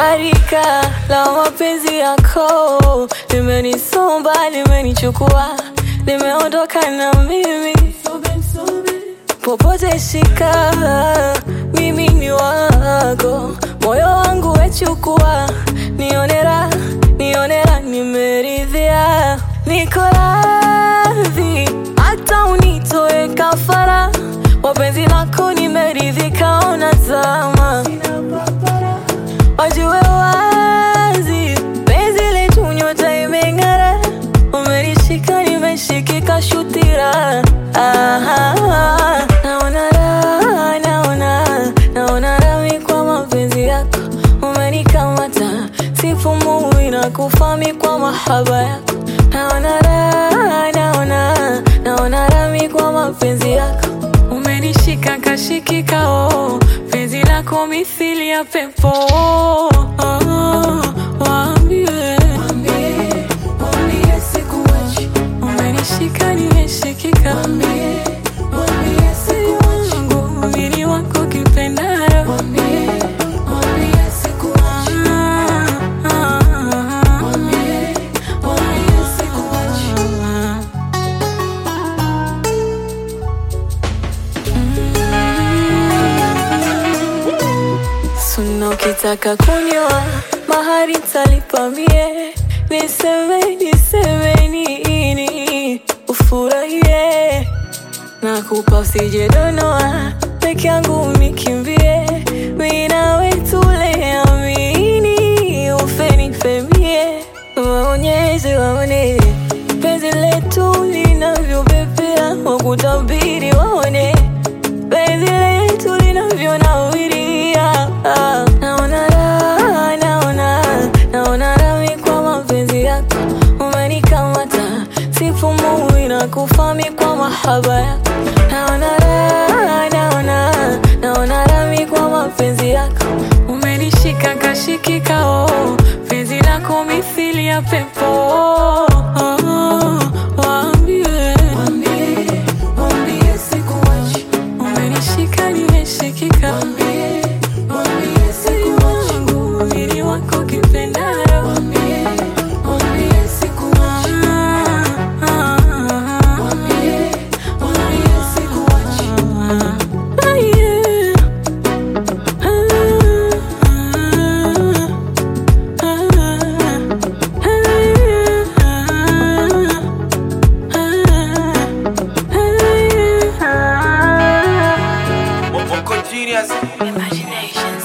Gharika la mapenzi yako limenisomba, limenichukua, limeondoka na mimi popote shika, mimi ni wako, moyo wangu wechukua, nionera, nionera, nimeridhia, niko radhi hata unitoe kafara, wapenzi lako nimeridhika, ona zama wajue wazi penzi letu nyota imeng'ara, umenishika nimeshikika shutira Aha, naona raha, naona naona rami kwa mapenzi yako umenikamata, sipumui na kufami kwa mahaba yako naona raha, naona naona rami kwa mapenzi yako umenishika kashikika, oh, penzi lako mithili ya pepo oh, oh, waambie umenishika nimeshikika, wangu mini wako kipendaro Ah, ah, ah. Suna ukitaka kunyoa mahari talipa mie, niseme niseme nini ufurahie, nakupa usije donoa peke yangu unikimbie, mimi nawe tule amini ufe nifemie, waonyeshe waone penzi letu linavyopepea, wakutabiri waone penzi letu linavyonawiria. Ah, Naona raha, naona naona rami kwa mapenzi yako, umenikamata sipumui na kufami kwa mahaba yako. Naona raha, naona naona rami kwa mapenzi yako, umenishika kashikika, oh, penzi lako mithili ya pepo oh, oh, waambie umenishika nimeshikika, wangu mini wako kipendaro Ah, ah, ah, ah, yeah. Vocal Genius. Imagination.